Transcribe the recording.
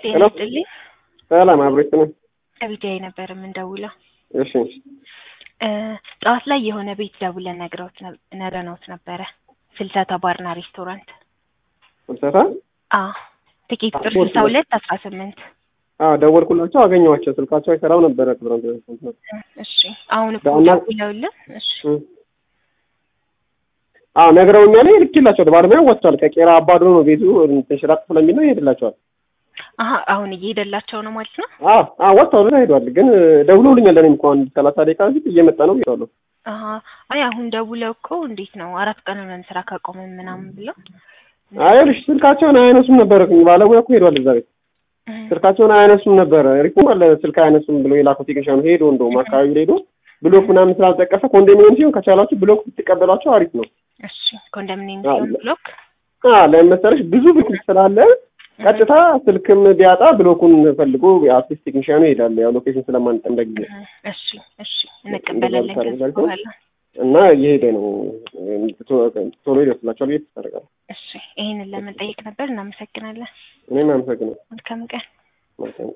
ጤና ሄሎ ይስጥልኝ። ሰላም አብሮች ነው። ከቢጃይ ነበር የምንደውለው። እሺ እ ጠዋት ላይ የሆነ ቤት ደውለን ነግረውት ነብ- ነግረነውት ነበረ። ፍልሰታ ባርና ሬስቶራንት። ፍልሰታ አዎ ትኬት ቁጥር አዎ፣ ስልሳ ሁለት አስራ ስምንት አዎ ደወልኩላቸው፣ አገኘኋቸው። ስልካቸው አይሰራም ነበረ። ክብረን እሺ አሁን እኮ በአና- ደውለውልን እሺ አዎ ነግረውኛል። ልኬላቸዋል። ባለሙያ ወጥቷል። ከቄራ አባዶ ነው ቤቱ ተሽራቅ ስለሚል ነው ይሄድላቸዋል። አሀ አሁን እየሄደላቸው ነው ማለት ነው። አዎ አዎ ወጥቷል ብላ ሄዷል። ግን ደውለውልኛል። እኔም እኮ አንድ ሰላሳ ደቂቃ በፊት እየመጣ ነው ብያለሁ። አሀ አይ አሁን ደውለው እኮ እንዴት ነው አራት ቀን ሆነን ስራ ካቆመን ምናምን ብለው አይልሽ ስልካቸውን አያነሱም ነበረ። ባለሙያ እኮ ሄዷል እዛ ቤት እ ስልካቸውን አያነሱም ነበረ። ሪፖርት አለ ስልክ አያነሱም ብሎ የላከው ቴክኒሻኑ ሄዶ እንደውም አካባቢ ላይ ሄዶ ብሎክ ምናምን ስላልጠቀሰ ኮንዶሚኒየም ሲሆን ከቻላችሁ ብሎክ ብትቀበሏቸው አሪፍ ነው። እሺ ኮንዶሚኒየም አዎ፣ ሲሆን ብሎክ አ ለምን መሰለሽ ብዙ ብሎክ ስላለ ቀጥታ ስልክም ቢያጣ ብሎኩን ፈልጎ አርቲስት ቴክኒሻኑ ይሄዳል። ያው ሎኬሽን ስለማንጠ እንደ ጊዜ እ እሺ እሺ እንቀበላለን ከዚህ እንደዛ በኋላ እና እየሄደ ነው። ቶሎ ይደርስላቸዋል ብዬ ተስፋ አደርጋለሁ። እሺ ይሄንን ለመጠየቅ ነበር። እናመሰግናለን። እኔም አመሰግናለሁ። መልካም ቀን። መልካም